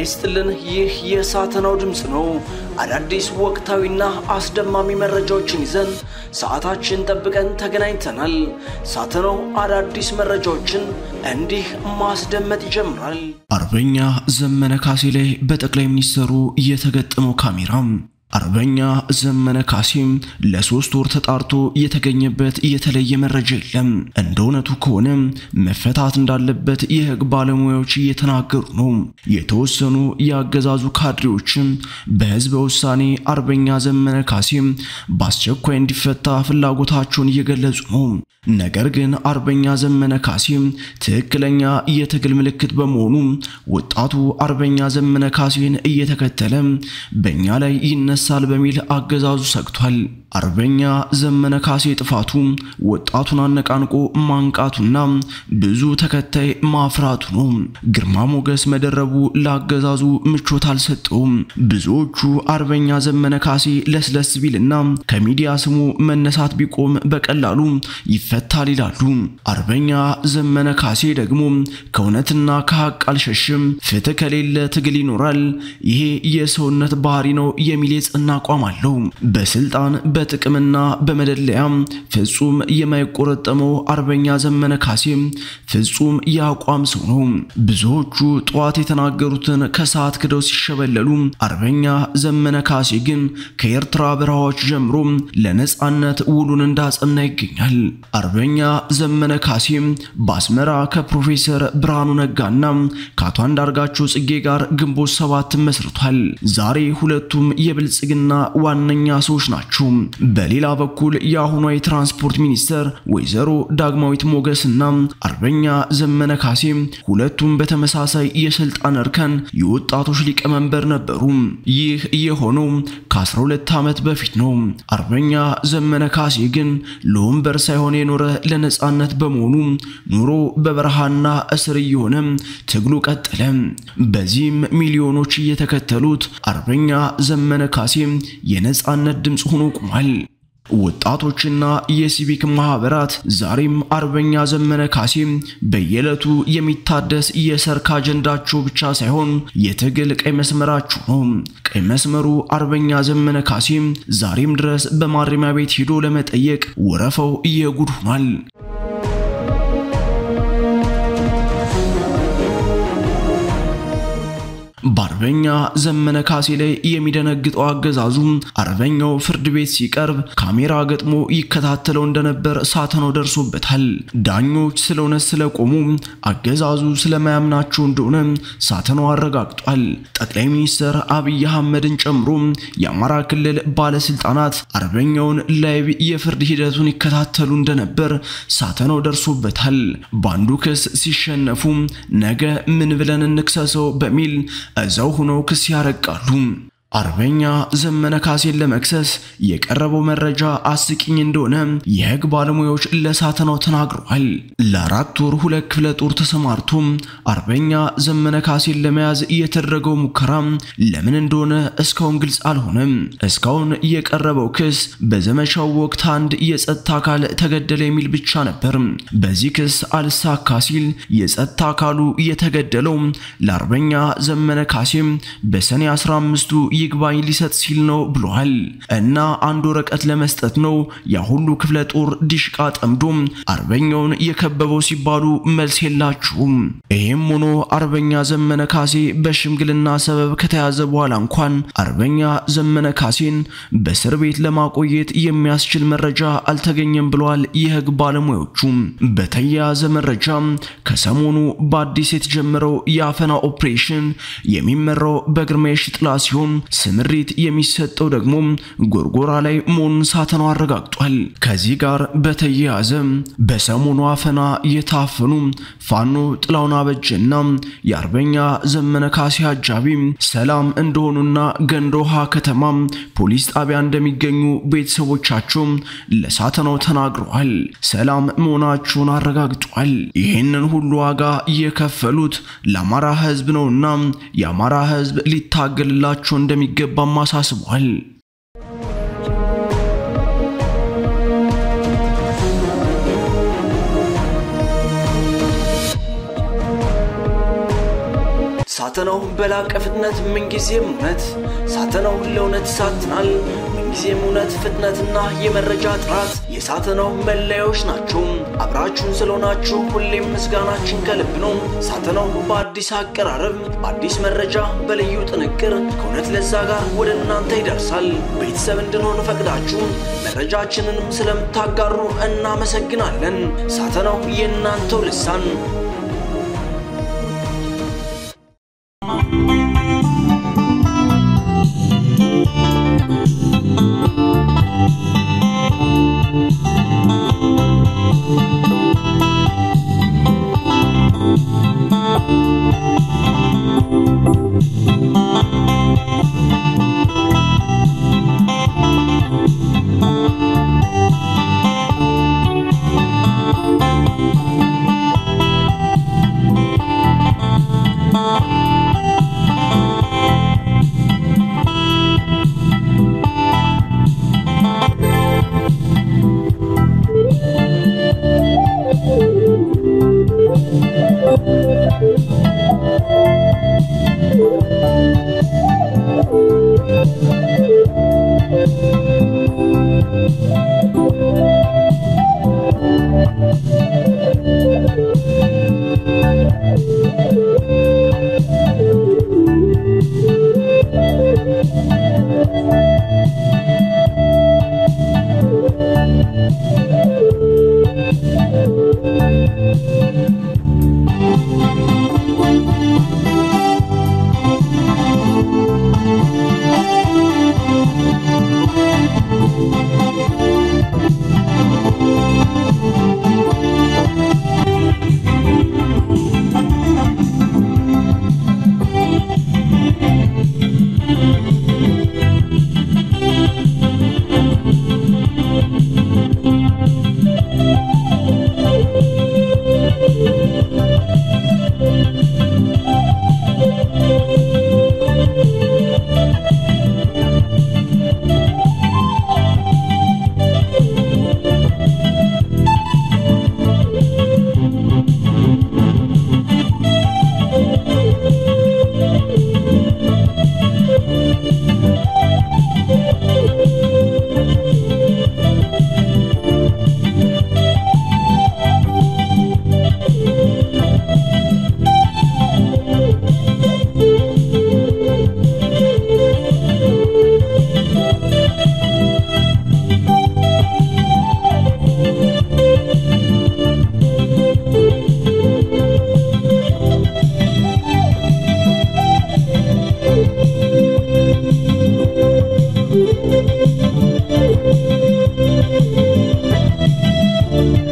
ይስጥልን። ይህ የሳተናው ድምፅ ነው። አዳዲስ ወቅታዊና አስደማሚ መረጃዎችን ይዘን ሰዓታችን ጠብቀን ተገናኝተናል። ሳተናው አዳዲስ መረጃዎችን እንዲህ ማስደመጥ ይጀምራል። አርበኛ ዘመነ ካሴ ላይ በጠቅላይ ሚኒስትሩ የተገጠመው ካሜራ አርበኛ ዘመነ ካሴም ለሶስት ወር ተጣርቶ የተገኘበት የተለየ መረጃ የለም። እንደ እውነቱ ከሆነ መፈታት እንዳለበት የሕግ ባለሙያዎች እየተናገሩ ነው። የተወሰኑ የአገዛዙ ካድሬዎችም በህዝበ ውሳኔ አርበኛ ዘመነ ካሴም በአስቸኳይ እንዲፈታ ፍላጎታቸውን እየገለጹ ነው። ነገር ግን አርበኛ ዘመነ ካሴም ትክክለኛ የትግል ምልክት በመሆኑ ወጣቱ አርበኛ ዘመነ ካሴን እየተከተለ በእኛ ላይ ይነሳል በሚል አገዛዙ ሰግቷል። አርበኛ ዘመነ ካሴ ጥፋቱ ወጣቱን አነቃንቆ ማንቃቱና ብዙ ተከታይ ማፍራቱ ነው። ግርማ ሞገስ መደረቡ ለአገዛዙ ምቾት አልሰጠውም። ብዙዎቹ አርበኛ ዘመነ ካሴ ለስለስ ቢልና ከሚዲያ ስሙ መነሳት ቢቆም በቀላሉ ይፈታል ይላሉ። አርበኛ ዘመነ ካሴ ደግሞ ከእውነትና ከሀቅ አልሸሽም፣ ፍትህ ከሌለ ትግል ይኖራል፣ ይሄ የሰውነት ባህሪ ነው የሚል የጸና አቋም አለው። በስልጣን በጥቅምና በመደለያ ፍጹም የማይቆረጠመው አርበኛ ዘመነ ካሴ ፍጹም የአቋም ሰው ነው። ብዙዎቹ ጠዋት የተናገሩትን ከሰዓት ክደው ሲሸበለሉ፣ አርበኛ ዘመነ ካሴ ግን ከኤርትራ በረሃዎች ጀምሮ ለነጻነት ውሉን እንዳጸና ይገኛል። አርበኛ ዘመነ ካሴ በአስመራ ከፕሮፌሰር ብርሃኑ ነጋና ከአቶ አንዳርጋቸው ጽጌ ጋር ግንቦት ሰባት መስርቷል። ዛሬ ሁለቱም የብልጽግና ዋነኛ ሰዎች ናቸው። በሌላ በኩል የአሁኗ የትራንስፖርት ሚኒስተር ወይዘሮ ዳግማዊት ሞገስና አርበኛ ዘመነ ካሴ ሁለቱም በተመሳሳይ የስልጣን እርከን የወጣቶች ሊቀመንበር ነበሩ። ይህ የሆነው ከ12 ዓመት በፊት ነው። አርበኛ ዘመነ ካሴ ግን ለወንበር ሳይሆን የኖረ ለነጻነት በመሆኑ ኑሮ በበረሃና እስር እየሆነ ትግሉ ቀጠለ። በዚህም ሚሊዮኖች እየተከተሉት አርበኛ ዘመነ ካሴ የነጻነት ድምፅ ሆኖ ቆሟል። ወጣቶችና የሲቪክ ማህበራት ዛሬም አርበኛ ዘመነ ካሴ በየዕለቱ የሚታደስ የሰርክ አጀንዳቸው ብቻ ሳይሆን የትግል ቀይ መስመራቸው ነው። ቀይ መስመሩ አርበኛ ዘመነ ካሴ ዛሬም ድረስ በማረሚያ ቤት ሄዶ ለመጠየቅ ወረፈው እየጉድ ሆኗል። በአርበኛ ዘመነ ካሴ ላይ የሚደነግጠው አገዛዙ አርበኛው ፍርድ ቤት ሲቀርብ ካሜራ ገጥሞ ይከታተለው እንደነበር ሳተናው ደርሶበታል። ዳኞች ስለ እውነት ስለቆሙ አገዛዙ ስለማያምናቸው እንደሆነ ሳተናው አረጋግጧል። ጠቅላይ ሚኒስትር አብይ አህመድን ጨምሮ የአማራ ክልል ባለስልጣናት አርበኛውን ላይቭ የፍርድ ሂደቱን ይከታተሉ እንደነበር ሳተናው ደርሶበታል። በአንዱ ክስ ሲሸነፉ ነገ ምን ብለን እንክሰሰው በሚል እዛው ሆነው ክስ ያረቃሉ። አርበኛ ዘመነ ካሴን ለመክሰስ የቀረበው መረጃ አስቂኝ እንደሆነ የሕግ ባለሙያዎች ለሳተናው ተናግረዋል። ለአራት ወር ሁለት ክፍለ ጦር ተሰማርቶ አርበኛ ዘመነ ካሴን ለመያዝ የተደረገው ሙከራ ለምን እንደሆነ እስካሁን ግልጽ አልሆነም። እስካሁን የቀረበው ክስ በዘመቻው ወቅት አንድ የጸጥታ አካል ተገደለ የሚል ብቻ ነበር። በዚህ ክስ አልሳካ ሲል የጸጥታ አካሉ የተገደለው ለአርበኛ ዘመነ ካሴም በሰኔ 15ቱ ይግባኝ ሊሰጥ ሲል ነው ብሏል። እና አንድ ወረቀት ለመስጠት ነው ያ ሁሉ ክፍለ ጦር ዲሽቃ ጠምዶ አርበኛውን የከበበው ሲባሉ መልስ የላችሁም። ይህም ሆኖ አርበኛ ዘመነ ካሴ በሽምግልና ሰበብ ከተያዘ በኋላ እንኳን አርበኛ ዘመነ ካሴን በእስር ቤት ለማቆየት የሚያስችል መረጃ አልተገኘም ብለዋል የሕግ ባለሙያዎቹ። በተያያዘ መረጃ ከሰሞኑ በአዲስ የተጀመረው የአፈና ኦፕሬሽን የሚመራው በግርማ የሺጥላ ሲሆን ስምሪት የሚሰጠው ደግሞ ጎርጎራ ላይ መሆኑን ሳተናው አረጋግጧል። ከዚህ ጋር በተያያዘ በሰሞኑ አፈና የታፈኑ ፋኖ ጥላውን አበጀና የአርበኛ ዘመነ ካሴ አጃቢ ሰላም እንደሆኑና ገንደ ውሃ ከተማ ፖሊስ ጣቢያ እንደሚገኙ ቤተሰቦቻቸው ለሳተናው ተናግረዋል። ሰላም መሆናቸውን አረጋግጧል። ይህንን ሁሉ ዋጋ የከፈሉት ለአማራ ሕዝብ ነውና የአማራ ሕዝብ ሊታገልላቸው እንደሚገባም አሳስቧል። ሳተናው በላቀ ፍጥነት ምንጊዜም እውነት ሳተናው ለእውነት ይሳትናል። ምንጊዜም እውነት፣ ፍጥነትና የመረጃ ጥራት የሳተናው መለያዎች ናቸው። አብራችሁን ስለሆናችሁ ሁሌም ምስጋናችን ከልብ ነው። ሳተናው በአዲስ አቀራረብ፣ በአዲስ መረጃ፣ በልዩ ጥንቅር ከእውነት ለዛ ጋር ወደ እናንተ ይደርሳል። ቤተሰብ እንድንሆን ፈቅዳችሁ መረጃችንንም ስለምታጋሩ እናመሰግናለን። ሳተናው የእናንተው ልሳን Thank you.